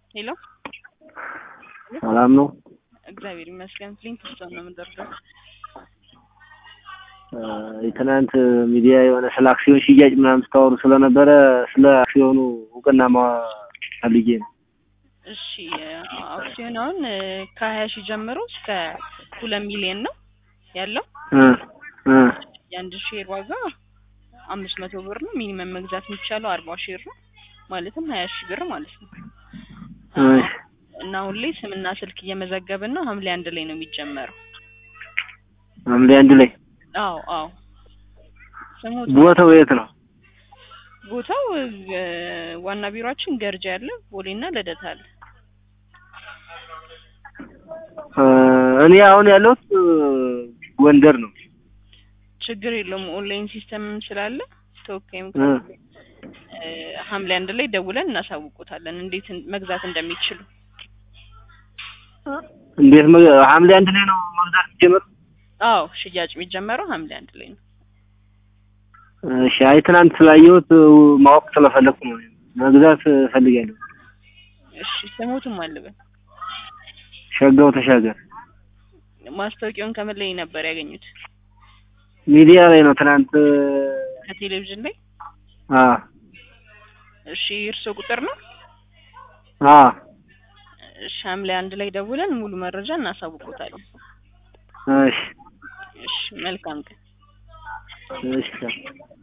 ሄሎ ሰላም ነው። እግዚአብሔር ይመስገን። ፍሊንት ስቶን ነው የምንደርገው። የትናንት ሚዲያ የሆነ ስለ አክሲዮን ሽያጭ ምናምን ስታወሩ ስለነበረ ስለ አክሲዮኑ እውቅና ፈልጌ ነው። እሺ አክሲዮን አሁን ከሀያ ሺህ ጀምሮ እስከ ሁለት ሚሊዮን ነው ያለው። እ እ የአንድ ሼር ዋጋ አምስት መቶ ብር ነው። ሚኒመም መግዛት የሚቻለው አርባ ሼር ነው ማለትም ሀያ ሺህ ብር ማለት ነው። እሺ እና አሁን ላይ ስምና ስልክ እየመዘገብን ነው። ሐምሌ አንድ ላይ ነው የሚጀመረው። ሐምሌ አንድ ላይ አዎ አዎ። ስሙት ቦታው የት ነው? ቦታው እ ዋና ቢሮአችን ገርጃ ያለ ቦሌና ልደታ አለ። እ እኔ አሁን ያለሁት እ ጎንደር ነው። ችግር የለውም ኦንላይን ሲስተም ስላለ ተወካይም እ እ ሐምሌ አንድ ላይ ደውለን እናሳውቆታለን እንዴት መግዛት እንደሚችሉ። እንዴት መ- ሐምሌ አንድ ላይ ነው መግዛት ሲጀመር? አዎ ሽያጭ የሚጀመረው ሐምሌ አንድ ላይ ነው። እሺ አይ ትናንት ስላየሁት እ ማወቅ ስለፈለኩ ነው። መግዛት እፈልጋለሁ። እሺ ስሙትም አልበን ሸጋው ተሻገር ማስታወቂያውን ከምን ላይ ነበር ያገኙት? ሚዲያ ላይ ነው ትናንት እ ከቴሌቪዥን ላይ። አ እሺ እርስዎ ቁጥር ነው? አ እሺ ሐምሌ አንድ ላይ ደውለን ሙሉ መረጃ እናሳውቆታለን። እሺ እሺ መልካም ቀን። እሺ